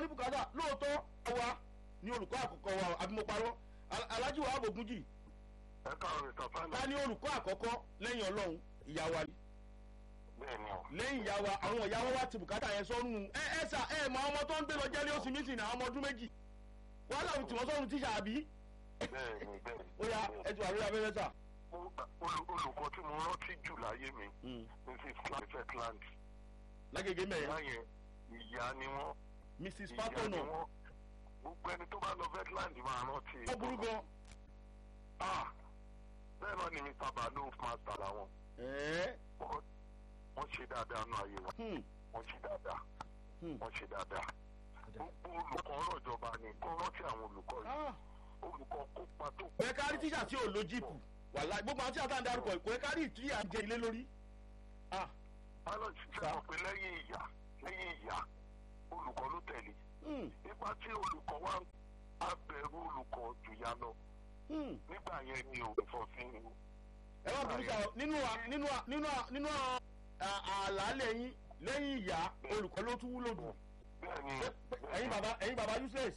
ní bùkátà lóòótọ́ wa ní olùkọ́ àkọ́kọ́ wa àbí mo parọ́ alájí wa àbògúnjì ẹ káàárọ̀ ìtàn fáìlì. ta ní olùkọ́ àkọ́kọ́ lẹ́yìn ọlọ́run ìyá wa ni bẹ́ẹ̀ ni o. lẹ́yìn ìyá wa àwọn ìyá wa wá ti bùkátà yẹn sọ́run ẹ ẹ sà ẹ mọ ọmọ tó ń gbé lọ jẹ́lé oṣù mítìn àwọn ọmọ ọdún méjì wọ́n láwùjọ tí wọ́n sọ́run tíṣà àbí bẹ́ẹ̀ ni bẹ́ẹ̀ ni. ó yá ẹ ti wà lórí abẹ́rẹ́ sà. Mo- olù- olùkọ́ tí mo rántí jù láyé mi mrs clarifetland lágége mẹ́rin ìyá yẹn ìyá ni wọ́n mrs ìyá ni fatona wọ́n gbogbo ẹni tó bá lọ vetland máa rántí. ó burú gan. Ah, bẹ́ẹ̀ náà ni mr balu master làwọn ẹ̀ẹ́ Wọ́n- wọ́n ṣe dáadáa nù ayé wa hmm, wọ́n ṣe dáadáa hmm. wọ́n ṣe dáadáa gbogbo olùkọ́ ọ̀rọ̀ ìjọba ni kó rántí àwọn olùkọ́ yìí Ah, olùkọ́ kópa tó kò yẹ ká rí tíṣà tí ò lo jíìpù wàhálà gbogbo àwọn tíṣà tá à ń darúkọ yìí kò yẹ ká rí ìtúyà jẹ ilé lórí. Ah, pilot ṣe mọ̀ pé lẹ́yìn ìyá lẹ́yìn ìyá olùkọ́ ló tẹ̀lé hmm, nípa tí olùkọ́ wa ń abẹ̀rù olùkọ́ jùyà lọ hmm. nígbà yẹn ni ò fọ́ sí i. ẹ wá burú sá o nínú à- nínú à- nínú à- nínú à- àlàálẹ̀ yín lẹ́yìn ìyá olùkọ́ ló tún wúlò jù. bẹ́ẹ̀ ni ẹ̀yin bàbá ẹ̀yin bàbá useless.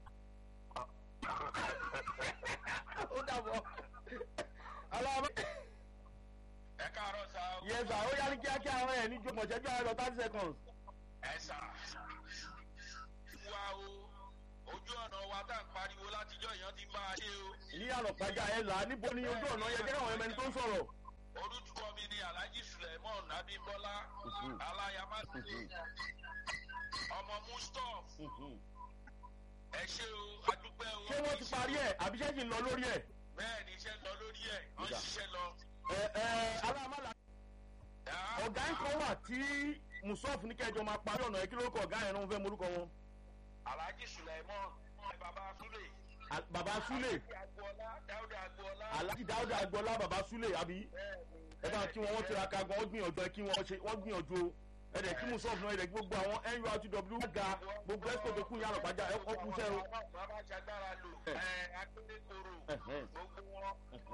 ó dàbọ̀. aláwọ̀ ẹ káàárọ̀ sá o. yẹ sà ó yá ní kíákíá àwọn ẹ̀ ní jọmọ̀ ṣẹ́jú àárọ̀ thirty seconds. ẹ sà wá o ojú ọ̀nà wa tá à ń pariwo látijọ́ èèyàn ti ń bá a ṣe o. ní àlọ́pàá ẹ̀ là á níbo ni ojú ọ̀nà yẹ jẹ́ àwọn ẹ̀mẹ́ni tó ń sọ̀rọ̀. orúkọ mi ni alhaji suleiman abimbola Mhm. alayamasi ọmọ mustaf ẹ ṣe o adúpẹ́ o. ṣé wọ́n ti parí ẹ̀ àbí ṣé kì í lọ lórí ẹ̀. bẹ́ẹ̀ ni iṣẹ́ lọ lórí ẹ̀ wọ́n Ìjà. ṣiṣẹ́ lọ. ẹ ẹ aláàmàlà ọ̀gá ń kọ́ wà tí musof ní kẹjọ máa parí ọ̀nà yẹn kí lórúkọ ọ̀gá yẹn náà wọ́n fẹ́ morúkọ wọn. alhaji suleiman baba sule. Al- baba sule agboola dáúdà agboola. alhaji dáúdà agboola baba sule àbí ẹ bá kí wọn wọ́n tiraka gan wọ́n gbìyànjú ẹ kí wọ́n ṣe wọ́n gbìyànjú o ẹ dẹ̀ kí musof náà ẹ dẹ̀ kí gbogbo àwọn nurtw ga gbogbo ẹ̀sìkò tó kún yàrá pàjá ẹ kọ́ kú iṣẹ́ o. bàbá jagbara lò Eh. ẹ akédèkoro Ẹ̀hẹ́n. gbogbo wọn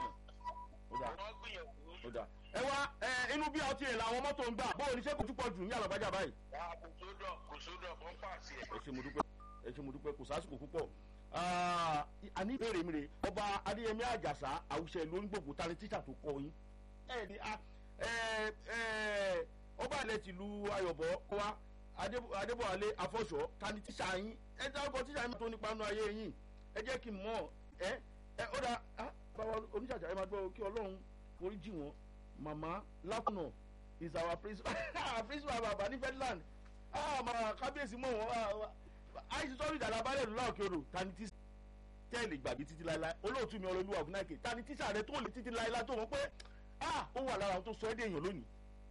ó dà wọn gbìyànjú. ó dà ẹ wá ẹ inú bí ọtí ẹ̀ làwọn mọ́tò ń gbà bóun ní ṣé kò tún pọ̀ jù ní yàrá pàjá báyìí. wà kò sódò kò sódò fún pàṣẹ. ẹ ṣe mo dúpẹ́ ẹ ṣe mo dúpẹ́ kò sásìkò púpọ̀ Ah, àní ìbéèrè mi rè ọba adéyẹmí àjàsá àwùṣẹ ló ń gbòògbò tani tíṣà tó kọ yín ẹ ní a ẹ ẹ ọba ilẹ̀ tìlú ayọ̀bọ wa Adébọ̀- adébọ̀wálé afọ́ṣọ́ tani tíṣà yín ẹ dárúkọ tíṣà yín tó nípa nú ayé yín ẹ jẹ́ kí n mọ̀ ẹ ẹ ó dà á báwa oníṣàjà ẹ máa gbọ́ kí ọlọ́run orí jì wọ́n màmá lákùnà is our principal principal bàbá ní fedland ah màmá kábíyèsí mọ̀ wọ́n àìsí sọ́ọ́rì ìdàlá balẹ̀ ló láòkè odò tani tí tẹ́ẹ̀lì gbàgbé títí láéláé olóòtú mi ọlọ́lúwà ògùnáìkè tani tíṣà rẹ tó lè títí láéláé tó mọ̀ pé ah ó wà lára àwọn tó sọ ẹ́ dé èèyàn lónìí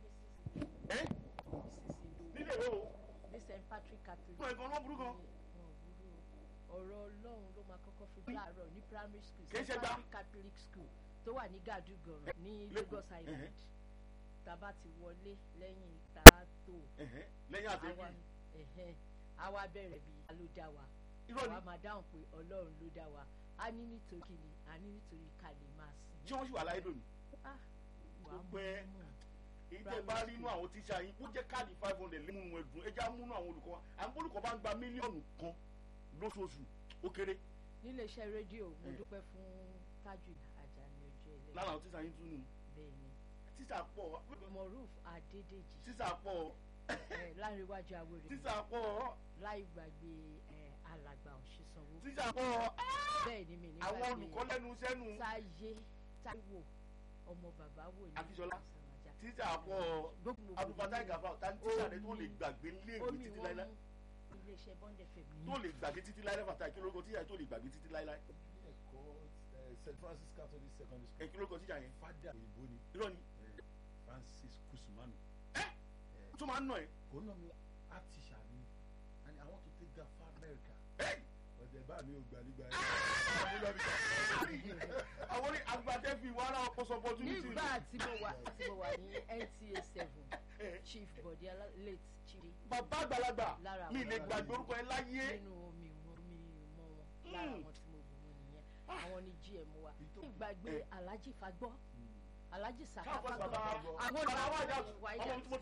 ẹ́ nílé ìwé o ní st patrick catholic. fún ẹ̀gbọ́n wọn burú gan wọn burú o ọ̀rọ̀ ọlọ́run ló máa kọ́kọ́ fi láàárọ̀ ní primary school Kì í ṣe st gbá. patrick catholic school tó wà ní gàdúgọ̀rọ̀ ní Lẹ́kọ̀ọ́. lagos island Ẹ̀hẹ́. tàbá ti wọlé lẹ́yìn tààtò ẹ̀hẹ́, lẹ́yìn àti àwa ẹ̀hẹ́n, àwa bẹ̀rẹ̀ bí a ló dá wa irọ́ ni àwa máa dáhùn pé ọlọ́run ló dá wa a ní nítorí kìíní a ní nítorí ká lè máa sìn tí wọ́n sì wà láyé lónìí ah wà á Ó mú pẹ́. un mú èyí tẹ́ bá rí inú àwọn tíṣà yín ó jẹ́ káàdì five hundred lé múnú ẹ̀dùn ẹja múnú àwọn olùkọ́ wa àwọn olùkọ́ bá ń gba mílíọ̀nù kan lóṣooṣù ó kéré nílé iṣẹ́ rédíò mo Eh. dúpẹ́ fún tájù àjàní ojú ẹlẹ́yìn lára àwọn tíṣà yín tún nù bẹ́ẹ̀ ni tíṣà pọ̀ moruf adédèjì tíṣà pọ̀ eh, láríwájú awéré tíṣà pọ̀ láì gbàgbé eh, alàgbà òṣìṣànwó tíṣà pọ̀ bẹ́ẹ̀ ni mi ní àwọn gbàgbé olùkọ́ lẹ́nu iṣẹ́ nù táyé táíwò ọmọ bàbá wò ní Akínsọlá. Ìsànàjà. tíṣà pọ̀ gbogbo abdulfatai gafa ta ní tíṣà rẹ tó lè gbàgbé léèwé omi títí wọn láíláí mú iléeṣẹ́ bond fm tó lè gbàgbé títí láíláí fatai kí lórúkọ tíṣà tó lè gbàgbé títí láíláí ẹ̀kọ́ eh, st francis catholic secondary ẹ school kí lórúkọ tíṣà yẹn fada òyìnbó ni irọ́ ni eh, francis kusumanu tó máa ń nà ẹ́ kò ń nà mí art teacher ni and i want to take that far america ẹ́ ọ̀dẹ̀ bá mi ò gbà nígbà àwọn orí agbadẹ́ fi wàhálà ọpọsọ opportunity nígbà tí mo wà tí mo wà ní nta seven chief bọ̀dé alá- late chief bàbá àgbàlagbà Lára mi àwọn lè gbàgbé orúkọ ẹ láyé nínú omi wọn mi mọ wọn lára Mm. àwọn tí mo bù wọn nìyẹn àwọn ni gm wa Ìtò- ìgbàgbé Eh. alhaji fagbọ́ alhaji saka káàkiri fagbọ́ bàbá àwọn bàbá wa jà ìwà ọmọ tí mo